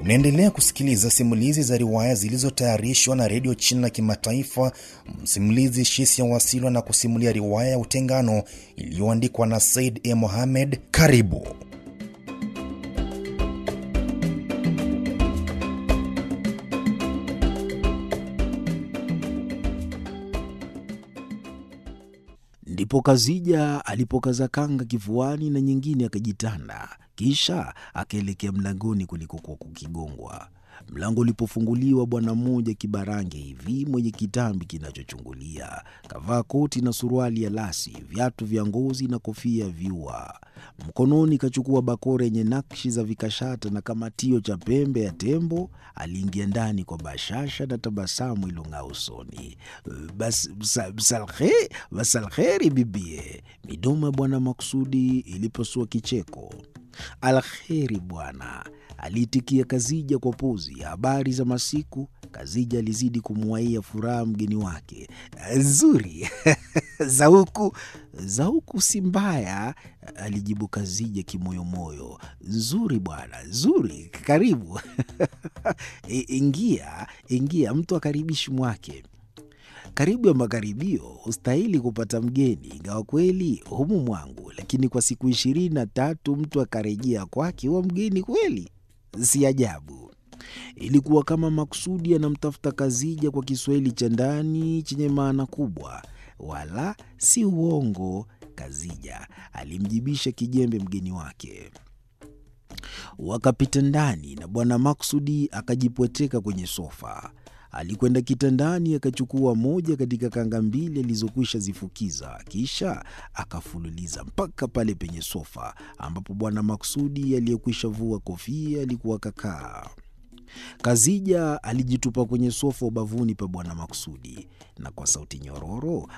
Unaendelea kusikiliza simulizi za riwaya zilizotayarishwa na redio China Kimataifa. Msimulizi Shisia Wasilwa na kusimulia riwaya ya Utengano iliyoandikwa na Said E. Mohamed. Karibu. Ndipo Kazija alipokaza kanga kifuani na nyingine akajitanda, kisha akaelekea mlangoni kulikokuwa kukigongwa. Mlango ulipofunguliwa, bwana mmoja kibarange hivi mwenye kitambi kinachochungulia kavaa koti na suruali ya lasi, viatu vya ngozi na kofia ya viua. Mkononi kachukua bakora yenye nakshi za vikashata na kamatio cha pembe ya tembo. Aliingia ndani kwa bashasha na tabasamu ilong'aa usoni. Bas, bsa, bsalhe, basalheri bibie. Midomo ya bwana Maksudi ilipasua kicheko. Alheri bwana, aliitikia Kazija kwa pozi ya habari za masiku. Kazija alizidi kumwaia furaha mgeni wake. Nzuri za huku za huku si mbaya, alijibu Kazija kimoyomoyo. Nzuri bwana, nzuri, karibu ingia, ingia, mtu akaribishi mwake karibu ya makaribio hustahili kupata mgeni, ingawa kweli humu mwangu, lakini kwa siku ishirini na tatu mtu akarejea kwake huwa mgeni kweli, si ajabu. Ilikuwa kama makusudi anamtafuta Kazija kwa Kiswahili cha ndani chenye maana kubwa, wala si uongo. Kazija alimjibisha kijembe mgeni wake. Wakapita ndani na bwana Maksudi akajipweteka kwenye sofa. Alikwenda kitandani akachukua moja katika kanga mbili alizokwisha zifukiza, kisha akafululiza mpaka pale penye sofa ambapo bwana Maksudi aliyekwisha vua kofia alikuwa kakaa. Kazija alijitupa kwenye sofa ubavuni pa bwana Maksudi na kwa sauti nyororo